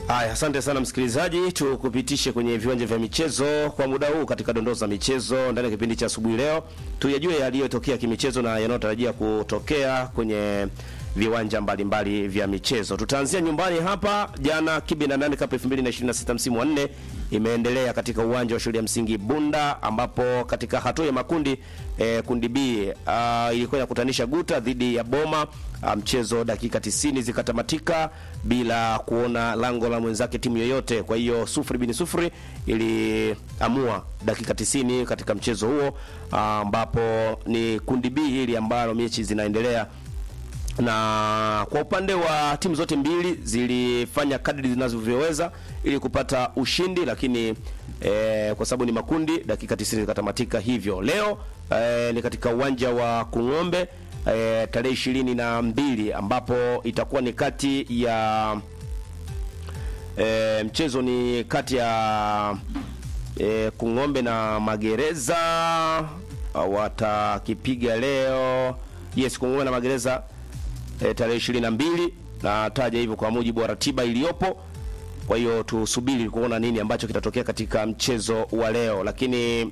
Haya, asante sana msikilizaji, tukupitishe kwenye viwanja vya michezo kwa muda huu katika dondoo za michezo ndani ya kipindi cha asubuhi leo. Tuyajue yaliyotokea kimichezo na yanayotarajia kutokea kwenye viwanja mbalimbali vya michezo. Tutaanzia nyumbani hapa. Jana Kibi na nane Cup 2026 msimu wa nne imeendelea katika uwanja wa shule ya msingi Bunda, ambapo katika hatua ya makundi eh, kundi B uh, ilikuwa inakutanisha Guta dhidi ya Boma. Uh, mchezo dakika 90 zikatamatika bila kuona lango la mwenzake timu yoyote. Kwa hiyo sufuri bin sufuri iliamua dakika 90 katika mchezo huo ambapo uh, ni kundi B hili ambalo mechi zinaendelea na kwa upande wa timu zote mbili zilifanya kadri zinazovyoweza ili kupata ushindi, lakini eh, kwa sababu ni makundi, dakika 90 zikatamatika hivyo. Leo eh, ni katika uwanja wa Kung'ombe eh, tarehe ishirini na mbili ambapo itakuwa ni kati ya eh, mchezo ni kati ya eh, Kung'ombe na Magereza watakipiga leo. Yes, Kung'ombe na Magereza e, tarehe ishirini na mbili na taja hivyo kwa mujibu wa ratiba iliyopo. Kwa hiyo tusubiri kuona nini ambacho kitatokea katika mchezo wa leo, lakini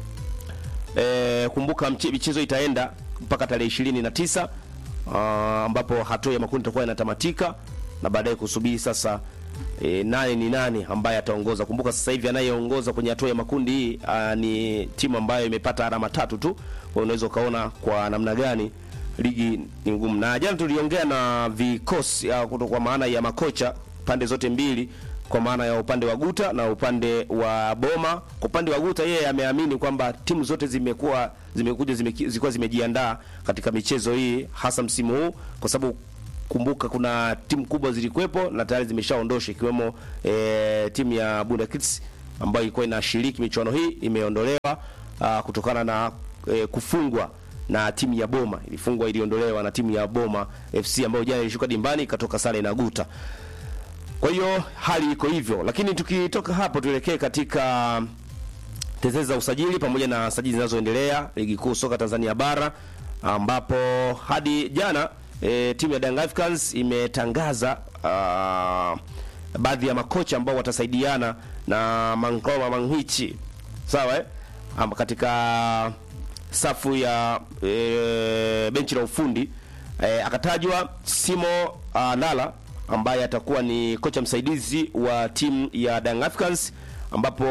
e, kumbuka michezo itaenda mpaka tarehe ishirini na tisa ambapo hatua ya makundi itakuwa inatamatika na baadaye kusubiri sasa e, nani ni nani ambaye ataongoza. Kumbuka sasa hivi anayeongoza kwenye hatua ya makundi hii ni timu ambayo imepata alama tatu tu, kwa unaweza ukaona kwa namna gani ligi ni ngumu. Na jana tuliongea na vikosi kwa maana ya makocha pande zote mbili, kwa maana ya upande wa Guta na upande wa Boma. Kwa upande wa Guta, yeye ameamini kwamba timu zote zimekuwa zimekuja zilikuwa zimejiandaa katika michezo hii, hasa msimu huu, kwa sababu kumbuka kuna timu kubwa zilikuwepo na tayari zimeshaondosha ikiwemo e, timu ya Bunda Kids ambayo ilikuwa inashiriki michuano hii imeondolewa a, kutokana na e, kufungwa na timu ya Boma ilifungwa, iliondolewa na timu ya Boma FC ambayo jana ilishuka dimbani ikatoka sare na Guta. Kwa hiyo hali iko hivyo, lakini tukitoka hapo tuelekee katika tetezi za usajili pamoja na sajili zinazoendelea ligi kuu soka Tanzania bara, ambapo hadi jana e, timu ya Young Africans imetangaza uh, baadhi ya makocha ambao watasaidiana na Mangoma Manghichi, sawa eh? Amba katika safu ya e, benchi la ufundi e, akatajwa Simo uh, Nala ambaye atakuwa ni kocha msaidizi wa timu ya Young Africans, ambapo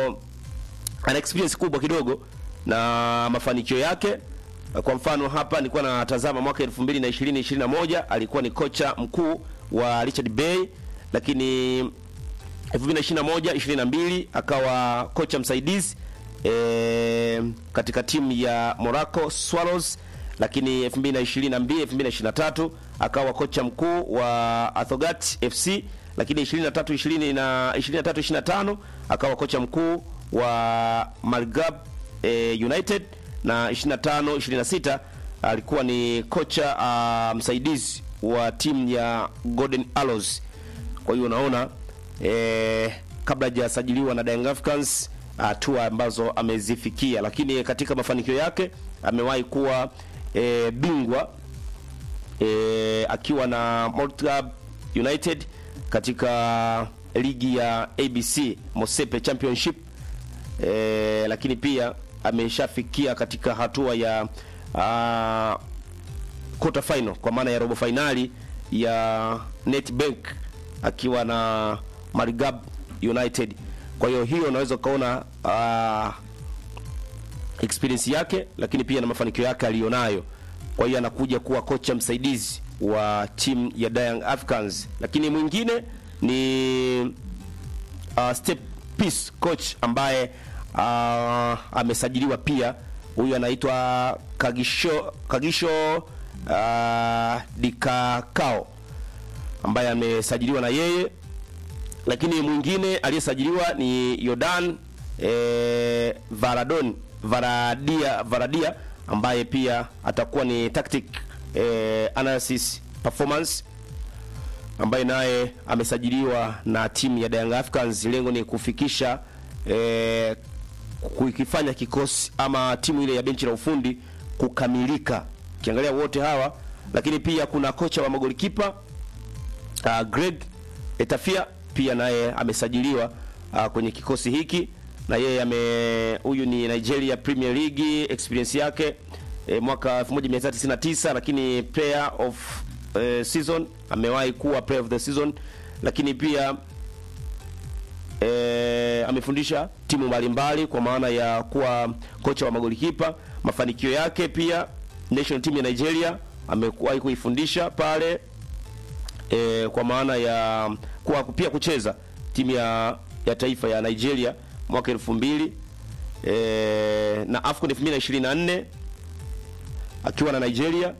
ana experience kubwa kidogo na mafanikio yake. Kwa mfano hapa nilikuwa natazama mwaka 2020 21 alikuwa ni kocha mkuu wa Richard Bay, lakini 2021 22 akawa kocha msaidizi E, katika timu ya Morocco Swallows, lakini 2022 2023 akawa kocha mkuu wa Athogat FC, lakini 23 20 na 23 25 akawa kocha mkuu wa Malgab e, United na 25 26 alikuwa ni kocha uh, msaidizi wa timu ya Golden Arrows. Kwa hiyo unaona e, kabla hajasajiliwa na Young Africans hatua ambazo amezifikia, lakini katika mafanikio yake amewahi kuwa e, bingwa e, akiwa na Motlab United katika ligi ya ABC Mosepe Championship e, lakini pia ameshafikia katika hatua ya uh, quarter final kwa maana ya robo finali ya Netbank akiwa na Marigab United. Kwa hiyo hiyo unaweza ukaona uh, experience yake, lakini pia na mafanikio yake aliyonayo. Kwa hiyo anakuja kuwa kocha msaidizi wa timu ya Young Africans, lakini mwingine ni uh, Step Peace coach ambaye uh, amesajiliwa pia. Huyu anaitwa Kagisho Kagisho uh, Dikakao ambaye amesajiliwa na yeye lakini mwingine aliyesajiliwa ni Yordan e, Varadon Varadia Varadia ambaye pia atakuwa ni tactic e, analysis performance ambaye naye amesajiliwa na timu ya Young Africans. Lengo ni kufikisha e, kuikifanya kikosi ama timu ile ya benchi la ufundi kukamilika, kiangalia wote hawa, lakini pia kuna kocha wa magolikipa uh, Greg Etafia pia naye amesajiliwa uh, kwenye kikosi hiki na yeye ame huyu ni Nigeria Premier League experience yake e, mwaka 1999 lakini player of e, season amewahi kuwa player of the season lakini pia e, amefundisha timu mbalimbali kwa maana ya kuwa kocha wa magolikipa. Mafanikio yake pia national team ya Nigeria amekuwahi kuifundisha pale e, kwa maana ya kuwa pia kucheza timu ya, ya taifa ya Nigeria mwaka 2000 e, na AFCON 2024 akiwa na Nigeria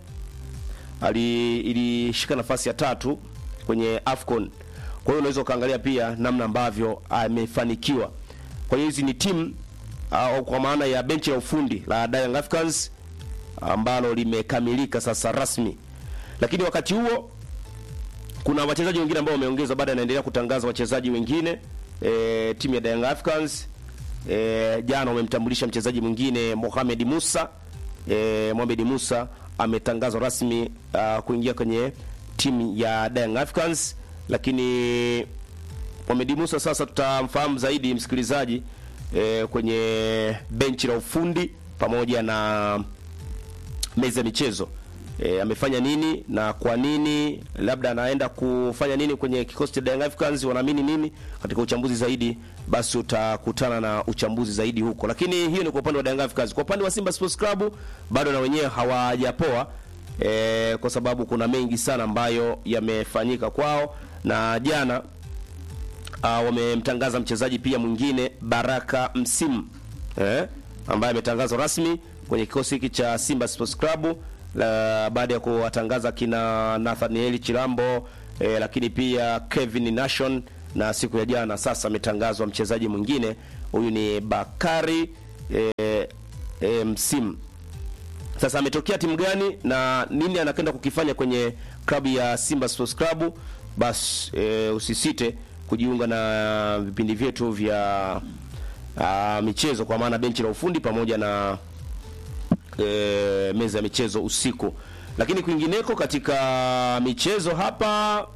ali ilishika nafasi ya tatu kwenye AFCON. Kwa hiyo unaweza ukaangalia pia namna ambavyo amefanikiwa. Kwa hiyo hizi ni timu au kwa maana ya benchi la ufundi la Young Africans ambalo limekamilika sasa rasmi, lakini wakati huo kuna wachezaji wengine ambao wameongezwa, baada yanaendelea kutangaza wachezaji wengine e, timu ya Young Africans e, jana wamemtambulisha mchezaji mwingine Mohamed Musa e, Mohamed Musa ametangazwa rasmi uh, kuingia kwenye timu ya Young Africans, lakini Mohamed Musa sasa tutamfahamu zaidi msikilizaji e, kwenye benchi la ufundi pamoja na meza ya michezo e, amefanya nini na kwa nini, labda anaenda kufanya nini kwenye kikosi cha Young Africans, wanaamini nini katika uchambuzi zaidi, basi utakutana na uchambuzi zaidi huko. Lakini hiyo ni kwa upande wa Young Africans. Kwa upande wa Simba Sports Club bado na wenyewe hawajapoa e, kwa sababu kuna mengi sana ambayo yamefanyika kwao, na jana uh, wamemtangaza mchezaji pia mwingine Baraka Msimu eh, ambaye ametangazwa rasmi kwenye kikosi hiki cha Simba Sports Club la baada ya kuwatangaza kina Nathaniel Chilambo eh, lakini pia Kevin Nation na siku ya jana sasa ametangazwa mchezaji mwingine huyu ni Bakari eh, eh, Msimu. Sasa ametokea timu gani na nini anakwenda kukifanya kwenye klabu ya Simba Sports Club? Bas e, usisite kujiunga na vipindi vyetu vya a, michezo kwa maana benchi la ufundi pamoja na e, meza ya michezo usiku. Lakini kwingineko katika michezo hapa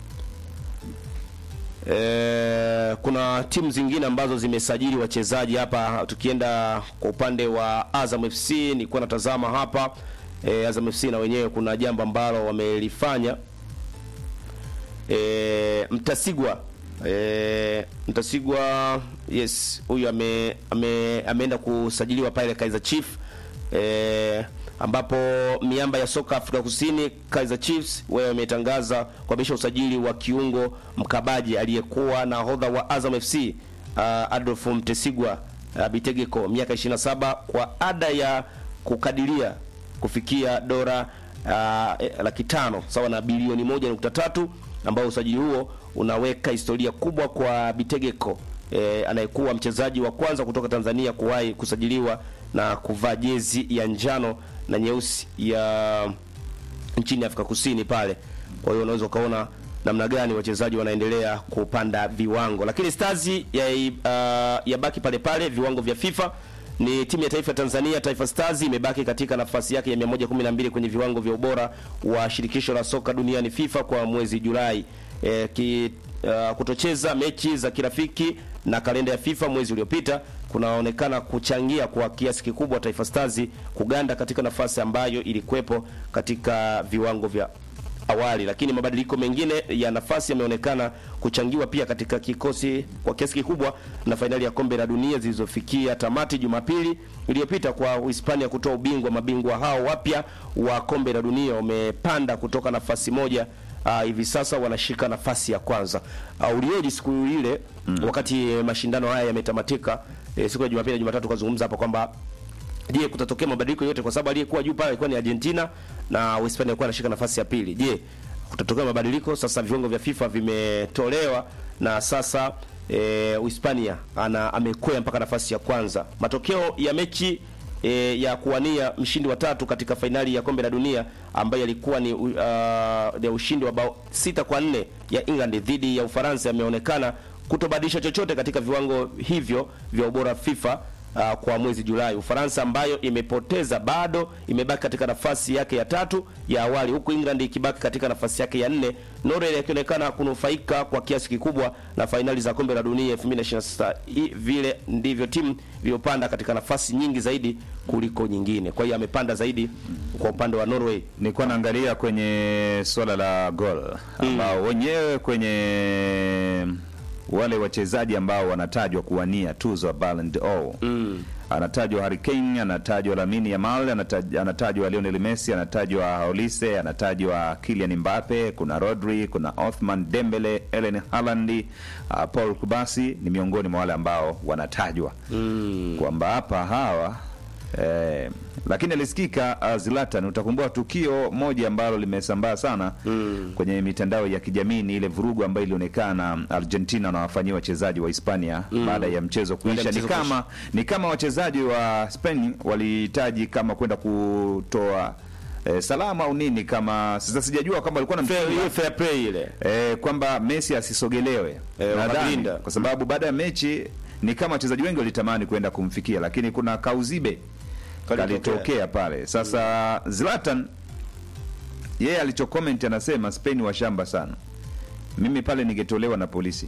e, kuna timu zingine ambazo zimesajili wachezaji hapa. Tukienda kwa upande wa Azam FC, nilikuwa natazama hapa e, Azam FC na wenyewe kuna jambo ambalo wamelifanya e, Mtasigwa e, Mtasigwa yes, huyu ame, ame, ameenda kusajiliwa pale Kaizer Chief e, ambapo miamba ya soka Afrika Kusini Kaizer Chiefs wewe wametangaza kuhamisha usajili wa kiungo mkabaji aliyekuwa nahodha wa Azam FC uh, Adolf Mtesigwa uh, Bitegeko miaka 27 kwa ada ya kukadiria kufikia dola uh, laki tano sawa na bilioni moja nukta tatu ambao usajili huo unaweka historia kubwa kwa Bitegeko e, anayekuwa mchezaji wa kwanza kutoka Tanzania kuwahi kusajiliwa na kuvaa jezi ya njano na nyeusi ya nchini Afrika Kusini pale. Kwa hiyo unaweza ukaona namna gani wachezaji wanaendelea kupanda viwango, lakini Stars ya uh, yabaki pale pale viwango vya FIFA. Ni timu ya taifa ya Tanzania, Taifa Stars imebaki katika nafasi yake ya 112 kwenye viwango vya ubora wa shirikisho la soka duniani FIFA kwa mwezi Julai. E, ki, uh, kutocheza mechi za kirafiki na kalenda ya FIFA mwezi uliopita kunaonekana kuchangia kwa kiasi kikubwa Taifa Stars kuganda katika nafasi ambayo ilikuwepo katika viwango vya awali, lakini mabadiliko mengine ya nafasi yameonekana kuchangiwa pia katika kikosi kwa kiasi kikubwa na fainali ya kombe la dunia zilizofikia tamati Jumapili iliyopita kwa Uhispania kutoa ubingwa. Mabingwa hao wapya wa kombe la dunia wamepanda kutoka nafasi moja Uh, hivi sasa wanashika nafasi ya kwanza. Uh, ulioji siku ile mm. wakati mashindano haya yametamatika, eh, siku ya Jumapili na Jumatatu kazungumza hapa kwamba je, kutatokea mabadiliko yote kwa sababu aliyekuwa juu pale alikuwa ni Argentina na Uhispania alikuwa anashika nafasi ya pili. Je, kutatokea mabadiliko? Sasa viwango vya FIFA vimetolewa na sasa eh, Uhispania ana amekwea mpaka nafasi ya kwanza. Matokeo ya mechi e, ya kuwania mshindi wa tatu katika fainali ya kombe la dunia ambayo yalikuwa ni uh, ya ushindi wa bao sita kwa nne ya England dhidi ya Ufaransa yameonekana kutobadilisha chochote katika viwango hivyo vya ubora FIFA uh, kwa mwezi Julai. Ufaransa ambayo imepoteza bado imebaki katika nafasi yake ya tatu ya awali, huku England ikibaki katika nafasi yake ya nne, Norway ikionekana kunufaika kwa kiasi kikubwa na fainali za kombe la dunia 2026. Hii Vile ndivyo timu iliyopanda katika nafasi nyingi zaidi kuliko nyingine. Kwa hiyo amepanda zaidi kwa upande wa Norway. Nilikuwa naangalia kwenye swala la gol ambao wenyewe kwenye wale wachezaji ambao wanatajwa kuwania tuzo ya Ballon d'Or anatajwa Harry Kane, anatajwa Lamine Yamal, anataj- anatajwa Lionel Messi, anatajwa Olise, anatajwa Kylian Mbappe, kuna Rodri, kuna Othman Dembele, Erling Haaland, uh, Paul Kubasi ni miongoni mwa wale ambao wanatajwa kwamba hapa hawa Eh, lakini alisikika uh, Zlatan, utakumbuka tukio moja ambalo limesambaa sana kwenye mitandao ya kijamii ni ile vurugu ambayo ilionekana Argentina wanawafanyia wachezaji wa Hispania baada ya mchezo kuisha. Ni mchezo kama ni kama wachezaji wa Spain walihitaji kama kwenda kutoa eh, salama au nini, kama sasa sijajua kama walikuwa na Fair, hiyo fair play ile. eh, kwamba Messi asisogelewe Eh, nadhani wakalinda. kwa sababu baada ya mechi ni kama wachezaji wengi walitamani kwenda kumfikia, lakini kuna kauzibe Kalitokea. kalitokea pale. Sasa Zlatan yeye alichocomment anasema Spain washamba sana, mimi pale ningetolewa na polisi.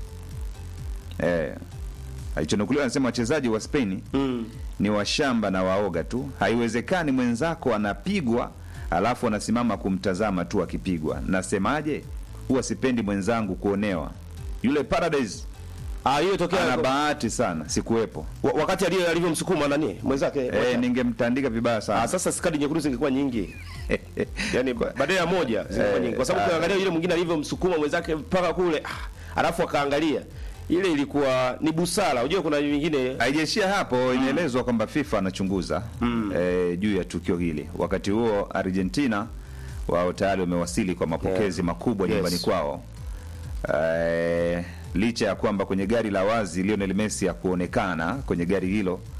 Eh, alichonukuliwa anasema wachezaji wa Spain Mm. ni washamba na waoga tu. Haiwezekani mwenzako anapigwa alafu anasimama kumtazama tu akipigwa. Nasemaje? Huwa sipendi mwenzangu kuonewa. Yule Paradise Ah, hiyo tokea ana bahati sana, sikuwepo. wa- wakati aliyo alivyomsukuma nani mwenzake. Eh, ningemtandika vibaya Ah, sana. sasa skadi nyekundu zingekuwa nyingi. Yaani badala ya moja zingekuwa Eh, nyingi. Kwa sababu ah. ukiangalia yule mwingine alivyomsukuma mwenzake mpaka kule, ah, alafu akaangalia. Ile ilikuwa ni busara. Unajua kuna vingine Haijaishia hapo, inaelezwa kwamba FIFA anachunguza eh, juu ya tukio hili. Wakati huo Argentina wao tayari wamewasili kwa mapokezi Yeah. makubwa Yes. nyumbani kwao. Eh, licha ya kwamba kwenye gari la wazi Lionel Messi hakuonekana kwenye gari hilo